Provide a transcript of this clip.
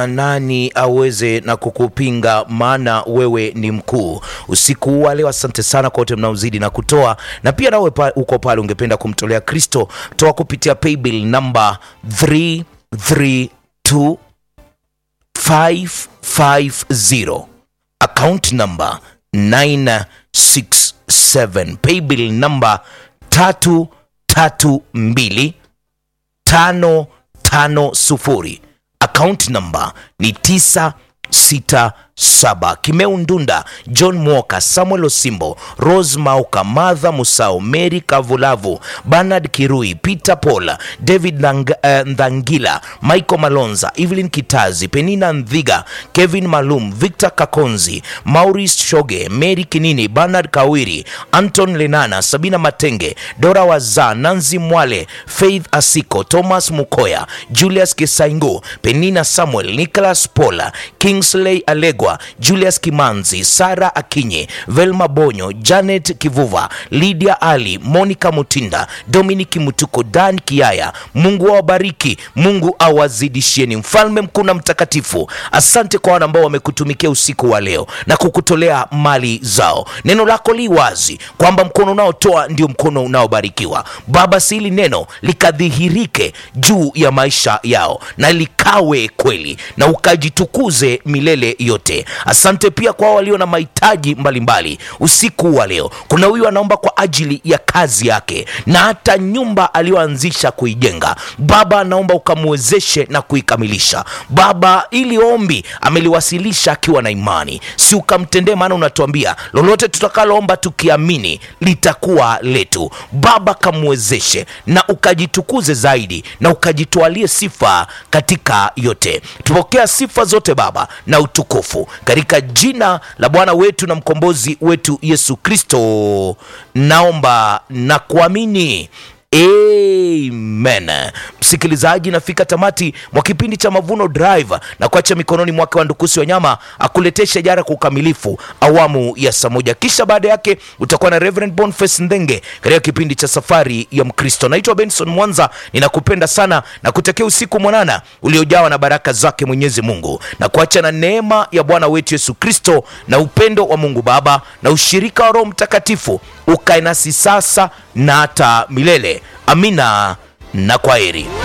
nani aweze na kukupinga maana wewe ni mkuu usiku huu wa leo asante sana kwa wote mnaozidi na kutoa na pia nawe pa, uko pale ungependa kumtolea kristo toa kupitia paybill namba 332 550 account number 967 paybill number 332 550 account number ni 967 kimeu ndunda john mwoka samuel osimbo rose mauka martha musao mary kavulavu bernard kirui peter paul david Ndang, uh, ndangila michael malonza evelyn kitazi penina ndhiga kevin malum victor kakonzi maurice shoge mary kinini bernard kawiri anton lenana sabina matenge dora waza nanzi mwale faith asiko thomas mukoya julius kisaingo penina samuel nicholas pola kingsley alegwa julius kimanzi sara akinye velma bonyo janet kivuva lydia ali monica mutinda dominiki mutuko dan kiaya mungu awabariki mungu awazidishieni mfalme mkuu na mtakatifu asante kwa wana ambao wamekutumikia usiku wa leo na kukutolea mali zao neno lako li wazi kwamba mkono unaotoa ndio mkono unaobarikiwa baba si hili neno likadhihirike juu ya maisha yao na likawe kweli na ukajitukuze milele yote asante pia kwa walio na mahitaji mbalimbali usiku wa leo kuna huyu anaomba kwa ajili ya kazi yake na hata nyumba aliyoanzisha kuijenga baba anaomba ukamwezeshe na kuikamilisha baba ili ombi ameliwasilisha akiwa na imani si ukamtendee maana unatuambia lolote tutakaloomba tukiamini litakuwa letu baba kamwezeshe na ukajitukuze zaidi na ukajitwalie sifa katika yote tupokea sifa zote baba na utukufu katika jina la bwana wetu na mkombozi wetu yesu kristo naomba na kuamini amen msikilizaji nafika tamati mwa kipindi cha mavuno drive na kuacha mikononi mwake wa ndukusi wa nyama akuletee shajara kwa ukamilifu awamu ya saa moja kisha baada yake utakuwa na reverend boniface ndenge katika kipindi cha safari ya mkristo naitwa benson mwanza ninakupenda sana na kutakia usiku mwanana uliojawa na baraka zake mwenyezi mungu na kuacha na neema ya bwana wetu yesu kristo na upendo wa mungu baba na ushirika wa roho mtakatifu ukae nasi sasa na hata milele amina na kwaheri